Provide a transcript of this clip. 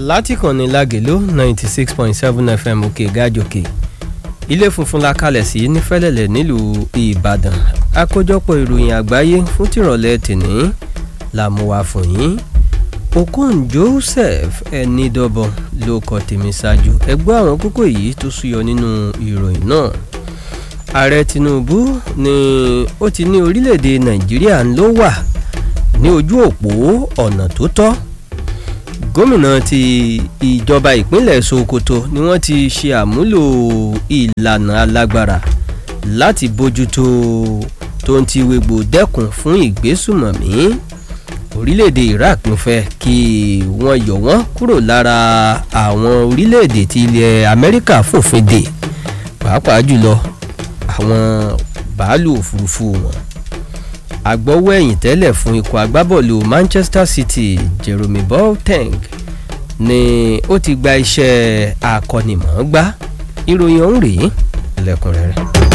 látìkànnì lágèló ninety six point seven fm òkè gájòkè ilé funfun la kalẹ̀ sí nífẹ̀lẹ̀lẹ̀ nílùú ìbàdàn àkójọpọ̀ ìròyìn àgbáyé fún tìrọ̀lẹ́ tìní la mú wá fún yín okon joseph ẹnidọ́bọ ló kọ tèmi ṣáájú ẹgbẹ́ àwọn kókó yìí tó súyọ nínú ìròyìn náà ààrẹ tinubu ni ó ti ní orílẹ̀-èdè nàìjíríà ló wà ní ojú òpó ọ̀nà tó tọ́ gómìnà ti ìjọba ìpínlẹ̀ sokoto ni wọ́n ti ṣe àmúlò ìlànà alágbára láti bójútó tó ń ti wégbò dẹ́kun fún ìgbésùmọ̀mí orílẹ̀-èdè iraq ń fẹ́ kí wọ́n yọ wọ́n kúrò lára àwọn orílẹ̀-èdè tí ilẹ̀ amẹ́ríkà fòfin dè pàápàá jùlọ àwọn bàálù òfurufú wọn agbọ́wọ́ ẹ̀yìn tẹ́lẹ̀ fún ikọ̀ agbábọ́ọ̀lù manchester city jeremy boateng ni ó ti gba iṣẹ́ akọ́nimọ̀ọ́gbá ìròyìn ọ̀hún rèé lẹ́kùnrẹ́rẹ́.